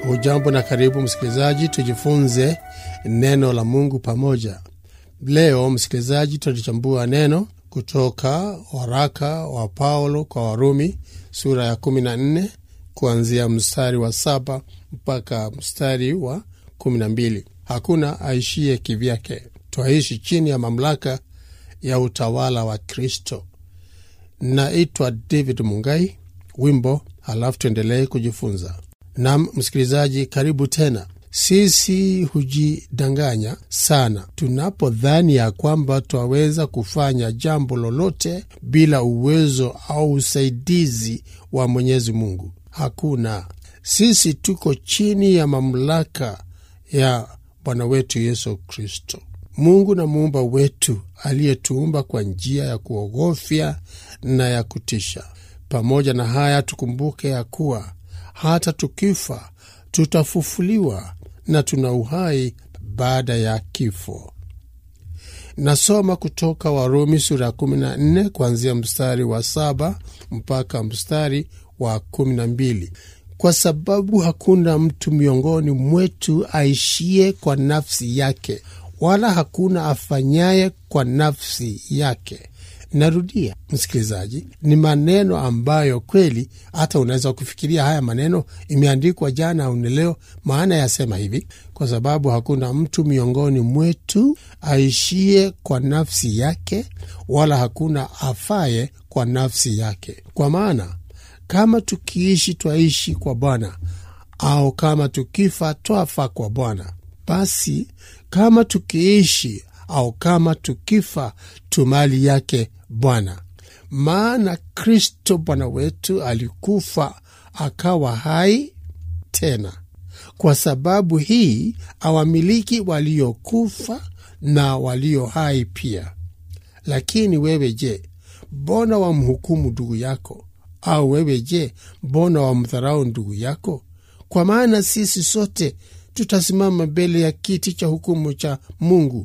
Hujambo na karibu msikilizaji, tujifunze neno la Mungu pamoja. Leo msikilizaji, tutalichambua neno kutoka waraka wa Paulo kwa Warumi sura ya 14 kuanzia mstari wa saba mpaka mstari wa 12. Hakuna aishie kivyake, twaishi chini ya mamlaka ya utawala wa Kristo. Naitwa David Mungai, wimbo halafu tuendelee kujifunza. Nam msikilizaji, karibu tena. Sisi hujidanganya sana tunapodhani ya kwamba twaweza kufanya jambo lolote bila uwezo au usaidizi wa Mwenyezi Mungu. Hakuna. Sisi tuko chini ya mamlaka ya Bwana wetu Yesu Kristo, Mungu na muumba wetu aliyetuumba kwa njia ya kuogofya na ya kutisha. Pamoja na haya, tukumbuke ya kuwa hata tukifa tutafufuliwa na tuna uhai baada ya kifo. Nasoma kutoka Warumi sura ya 14 kuanzia mstari wa saba mpaka mstari wa 12. Kwa sababu hakuna mtu miongoni mwetu aishie kwa nafsi yake, wala hakuna afanyaye kwa nafsi yake. Narudia msikilizaji, ni maneno ambayo kweli hata unaweza kufikiria haya maneno imeandikwa jana au leo. Maana yasema hivi: kwa sababu hakuna mtu miongoni mwetu aishie kwa nafsi yake, wala hakuna afaye kwa nafsi yake. Kwa maana kama tukiishi twaishi kwa Bwana, au kama tukifa twafa kwa Bwana. Basi kama tukiishi au kama tukifa tu mali yake Bwana. Maana Kristo Bwana wetu alikufa akawa hai tena. Kwa sababu hii awamiliki waliokufa na walio hai pia. Lakini wewe je, mbona wamhukumu ndugu yako? Au wewe je, mbona wamdharau ndugu yako? Kwa maana sisi sote tutasimama mbele ya kiti cha hukumu cha Mungu.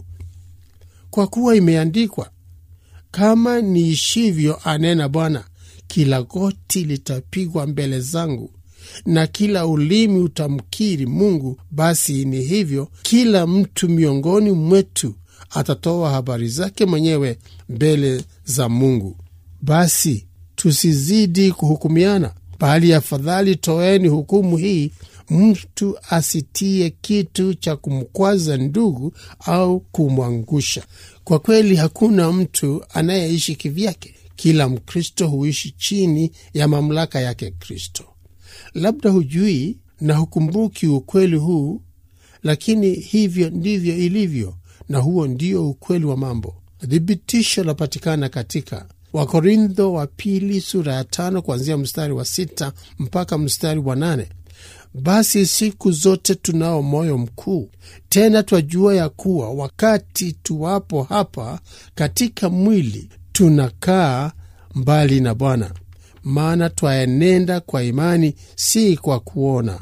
Kwa kuwa imeandikwa, kama niishivyo, anena Bwana, kila goti litapigwa mbele zangu na kila ulimi utamkiri Mungu. Basi ni hivyo, kila mtu miongoni mwetu atatoa habari zake mwenyewe mbele za Mungu. Basi tusizidi kuhukumiana, bali afadhali toeni hukumu hii, mtu asitie kitu cha kumkwaza ndugu au kumwangusha. Kwa kweli hakuna mtu anayeishi kivyake. Kila Mkristo huishi chini ya mamlaka yake Kristo. Labda hujui na hukumbuki ukweli huu, lakini hivyo ndivyo ilivyo, na huo ndio ukweli wa mambo. Thibitisho lapatikana katika Wakorintho wa pili sura ya tano kuanzia mstari wa sita mpaka mstari wa nane. Basi siku zote tunao moyo mkuu, tena twajua ya kuwa wakati tuwapo hapa katika mwili tunakaa mbali na Bwana, maana twaenenda kwa imani, si kwa kuona.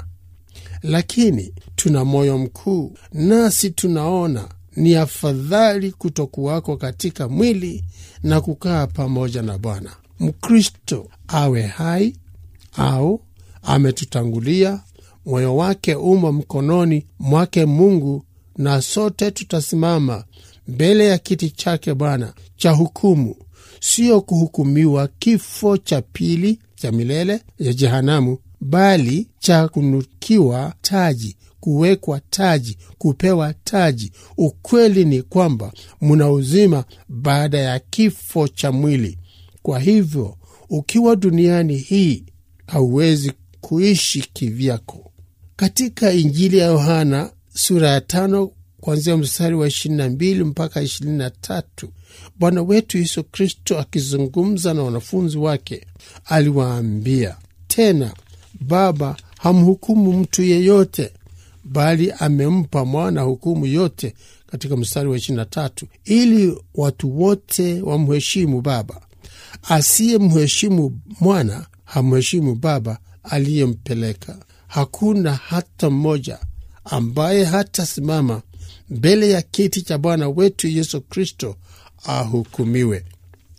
Lakini tuna moyo mkuu, nasi tunaona ni afadhali kutokuwako katika mwili na kukaa pamoja na Bwana. Mkristo awe hai au ametutangulia, moyo wake umo mkononi mwake Mungu, na sote tutasimama mbele ya kiti chake Bwana cha hukumu, sio kuhukumiwa kifo cha pili cha milele ya jehanamu, bali cha kunukiwa taji kuwekwa taji, kupewa taji. Ukweli ni kwamba muna uzima baada ya kifo cha mwili. Kwa hivyo ukiwa duniani hii hauwezi kuishi kivyako. Katika Injili ya Yohana sura ya tano kuanzia mstari wa 22 mpaka 23, Bwana wetu Yesu Kristo akizungumza na wanafunzi wake aliwaambia tena, Baba hamhukumu mtu yeyote bali amempa mwana hukumu yote, katika mstari wa 23, ili watu wote wamheshimu Baba. Asiye mheshimu mwana hamheshimu Baba aliyempeleka. Hakuna hata mmoja ambaye hatasimama mbele ya kiti cha Bwana wetu Yesu Kristo ahukumiwe.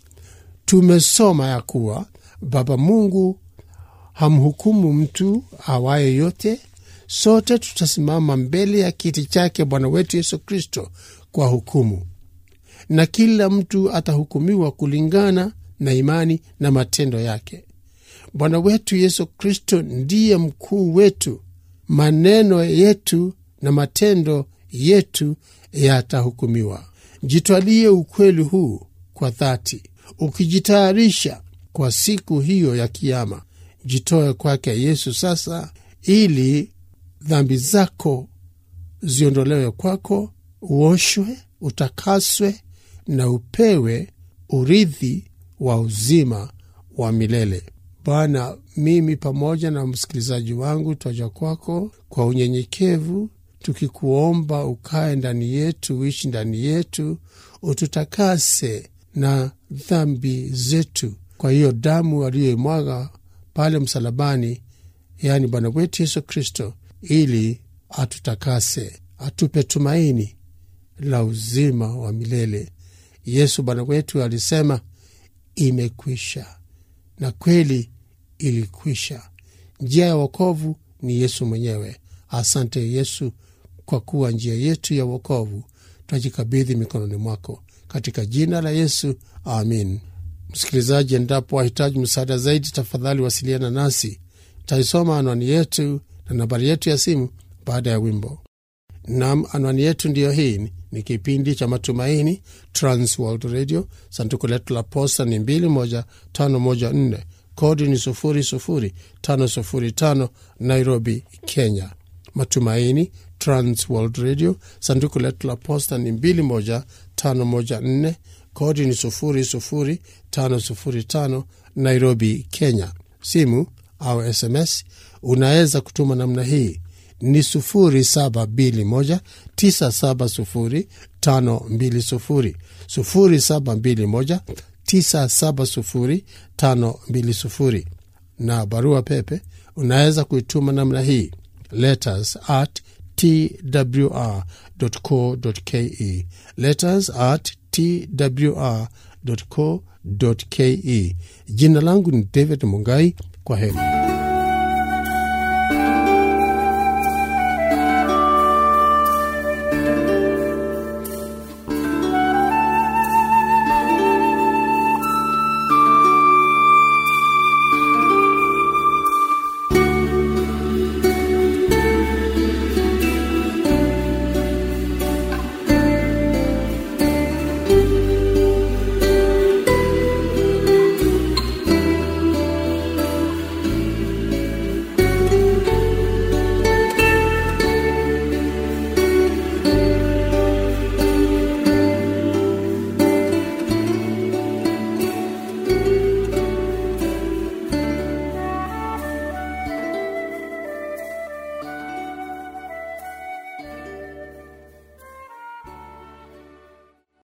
Tumesoma ya kuwa Baba Mungu hamhukumu mtu awaye yote sote tutasimama mbele ya kiti chake bwana wetu yesu kristo kwa hukumu na kila mtu atahukumiwa kulingana na imani na matendo yake bwana wetu yesu kristo ndiye mkuu wetu maneno yetu na matendo yetu yatahukumiwa jitwalie ukweli huu kwa dhati ukijitayarisha kwa siku hiyo ya kiama jitoe kwake yesu sasa ili dhambi zako ziondolewe kwako uoshwe utakaswe na upewe urithi wa uzima wa milele bwana mimi pamoja na msikilizaji wangu twaja kwako kwa unyenyekevu tukikuomba ukae ndani yetu uishi ndani yetu ututakase na dhambi zetu kwa hiyo damu aliyoimwaga pale msalabani yaani bwana wetu yesu kristo ili atutakase atupe tumaini la uzima wa milele yesu bwana wetu alisema imekwisha na kweli ilikwisha njia ya wokovu ni yesu mwenyewe asante yesu kwa kuwa njia yetu ya wokovu twajikabidhi mikononi mwako katika jina la yesu amin msikilizaji endapo wahitaji msaada zaidi tafadhali wasiliana nasi taisoma anwani yetu na nambari yetu ya simu baada ya wimbo nam anwani yetu ndiyo hii ni kipindi cha matumaini transworld radio sanduku letu la posta ni 21514 kodi ni 00505 nairobi kenya matumaini transworld radio sanduku letu la posta ni 21514 kodi ni 00505 nairobi kenya simu au sms unaweza kutuma namna hii ni 0721 970 520 0721 970 520 na barua pepe unaweza kuituma namna hii letters at twr co ke letters at twr co ke jina langu ni david mungai kwa heri